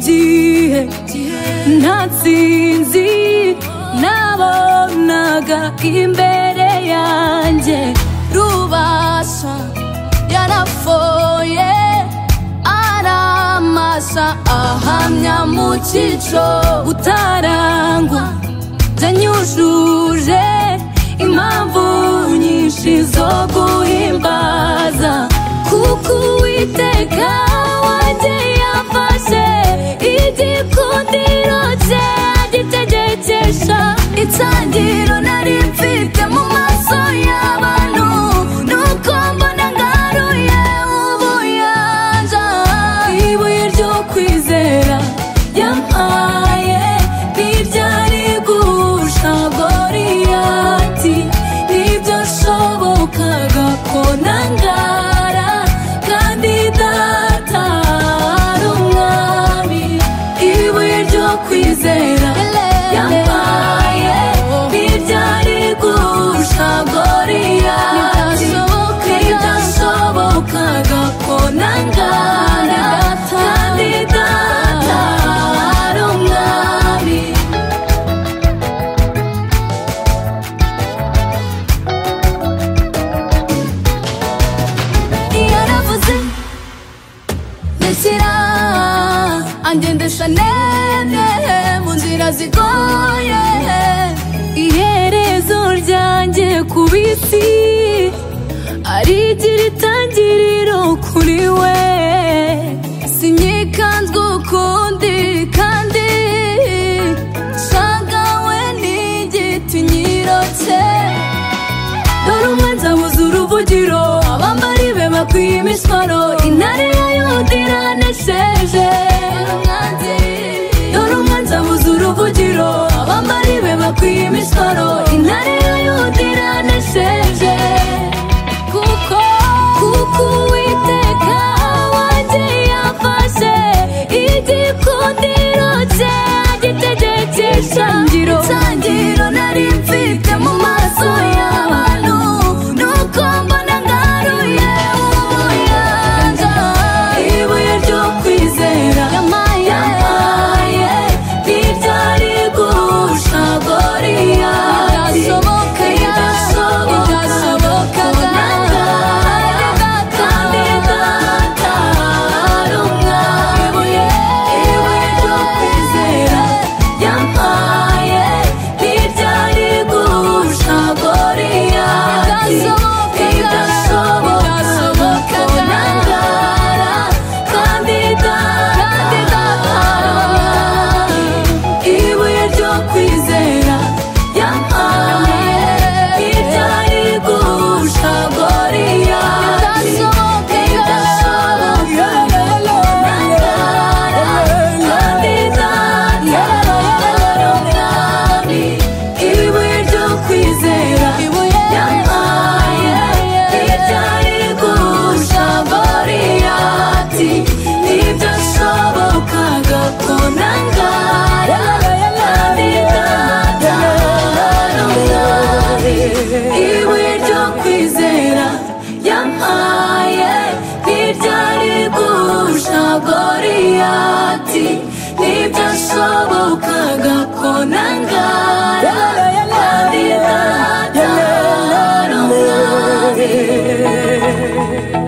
gihe ntatsinzi nabonaga imbere yanjye rubasha yarafoye aramasa ahamya mu cyico utarangwa byanyujuje impamvu nyinshi zo guhimbaza kuko uwiteka wagiye afashe igikundiro cye agitegekesha itangiro nari mfite mu maso y'abantu nuko mbona ngaruye ubuyanja ibuye ryo kwizera yampaye ntibyari gusha goriyati nibyo shobokaga ko nangara kandi data ari umwami ibuye ryo kwizera yampaye ntibyari gusha goriyati nibyo shobokaga ko nangara kandi data ari umwami yaravuze neshyira angendesha nene mu nzira zigoye iherezo ryanjye ku bisi ari igira itangiriro kuri we sinyikanzwe ukundi kandi shagawe n'igiti nyirotse dore umwanzi abuze uruvugiro abambari be bakwiye imiswaro intare ya yuda iranesheje dore umwanzi abuze uruvugiro abambari be bakwiye imiswaro intare ya yuda iranesheje kuko kuko uwiteka wagiye afashe igikundiro cye agitegekesha itangiriro nari mfite mu maso y'abantu nuko mbona ngaruye ubuyanja ibuye ryo kwizera yampaye ntibyari gusha goriyati idashoboka kandi data ari umwami ibuye ryo kwizera yampaye ntibyari gusha goriyati idashoboka nangara kandi data ari umwami ibuye ryo kwizera yampaye ntibyari gusha goriyati idashoboka nangara kandi data ari umwami ibuye ryo kwizera yampaye ntibyari gusha goriyati nibyo shobokaga ko nangara kandi data ari umwami ibuye ryo kwizera yampaye ntibyari gusha goriyati nibyo shobokaga ko nangara kandi data ari umwami